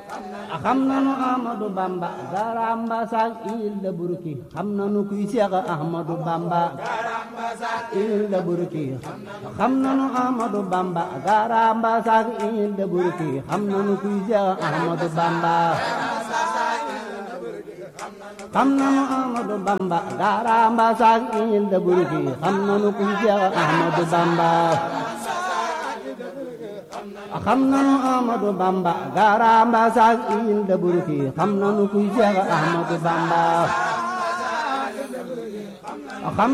xam nanu Ahmadu Bamba garamba sak il da burki xam nanu kuy Seex Ahmadu Bamba il da burki xam nanu Ahmadu Bamba garamba sak il da burki xam nanu kuy Seex Ahmadu Bamba xam nanu Ahmadu Bamba garamba sak il da burki xam nanu kuy Seex Ahmadu Bamba xam nanu Ahmadu Bamba garamba sak il da burki xam nanu kuy Seex Ahmadu Bamba